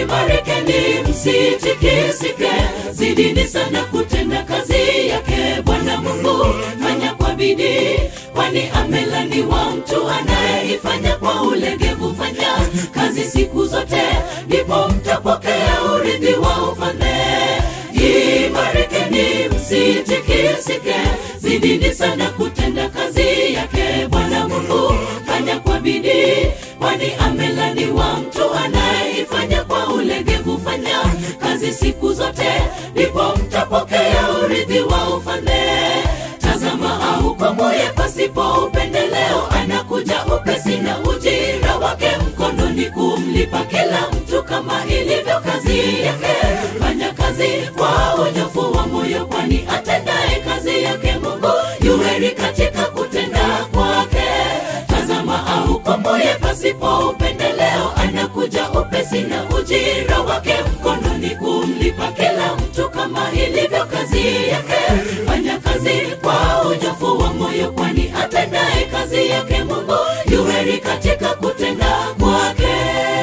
imarikeni msitikisike zidini sana kutenda kazi yake bwana mungu fanya kwa bidii kwani amelaniwa mtu anayeifanya kwa ulegevu fanya kazi siku zote ndipo mtapokea urithi wa ufalme imarikeni msitikisike zidini sana kutenda kazi yake bwana mungu fanya kwa bidii kwani amelaniwa mtu anayeifanya kwa ulegevu fanya kazi siku zote ndipo mtapokea urithi wa ufalme tazama aukomoye pasipo upendeleo anakuja upesi na ujira wake mkononi kumlipa kila mtu kama ilivyo kazi yake fanya kazi kwa unyofu wa moyo kwani atendaye kazi yake mungu yuheri katika kutenda kwake tazama aukomboye pasipo upendeleo anakuja upesi na ujira wake mkononi kumlipa kila mtu kama ilivyo kazi yake fanya kazi kwa unyofu wa moyo kwani atendaye kazi yake mungu yuheri katika kutenda kwake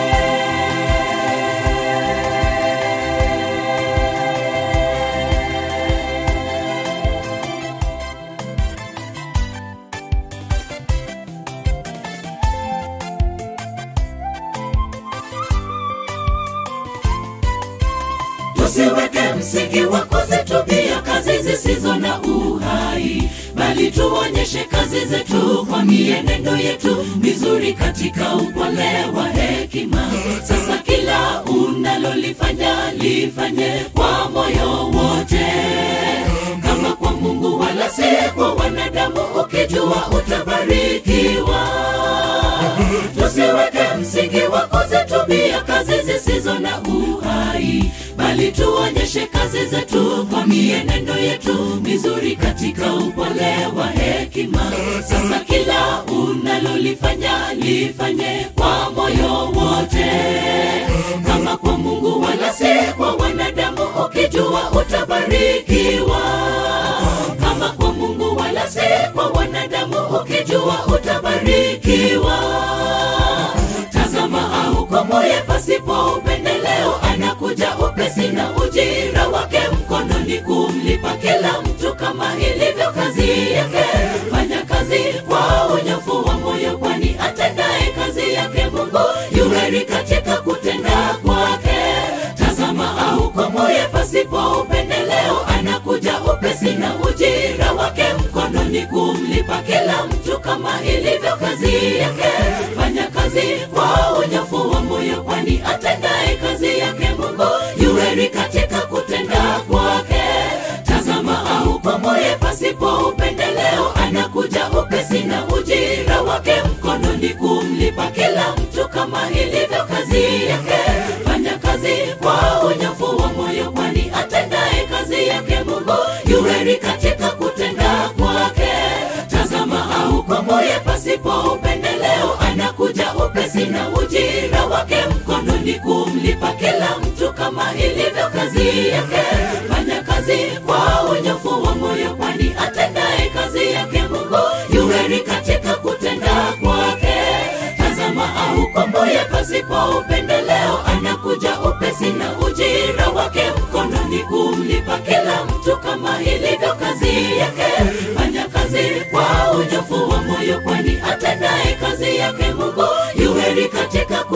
tusiweke msingi wa kuzitubia kazi zisizo na uhai bali tuonyeshe kazi zetu kwa mienendo yetu mizuri katika upole wa hekima sasa kila unalolifanya lifanye kwa moyo wote kama kwa mungu wala si kwa wanadamu ukijua utabarikiwa tusiweke msingi wa kuzitubia kazi zisizo na uhai bali tuonyeshe kazi zetu kwa mienendo yetu mizuri katika upole wa hekima sasa kila unalolifanya lifanye kwa moyo wote kama kwa mungu wala si kwa wanadamu ukijua utabarikiwa kama kwa mungu wala si kwa wanadamu ukijua utabarikiwa tazama aukomoye pasipo upendeleo anakuja upesi na ujira wake mkononi kumlipa kila mtu kama ilivyo kazi yake fanya kazi kwa unyofu wa moyo kwani atendaye kazi yake mungu yuheri katika kutenda kwake tazama aukomoye pasipo upendeleo anakuja upesi na ujira wake mkononi kumlipa kila mtu kama ilivyo kazi yake fanya kazi kwa unyofu wa moyo kwani atendaye kazi yake mungu yuheri katika kutenda kwake tazama aukomoye pasipo upendeleo anakuja upesi na ujira wake mkononi kumlipa kila mtu kama ilivyo kazi yake fanya kazi kwa unyofu wa moyo kwani atendaye kazi yake mungu yuheri katika kutenda kwake tazama aukomoye pasipo upendeleo anakuja upesi na ujira wake mkononi kumlipa kila mtu kama ilivyo kazi yake fanya kazi kwa unyofu wa moyo kwani atendaye kazi yake mungu yuheri katika kutenda kwake tazama aukomboye pasipo upendeleo anakuja upesi na ujira wake mkononi kumlipa kila mtu kama ilivyo kazi yake fanya kazi kwa unyofu wa moyo kwani atendaye kazi yake mungu yuheri katika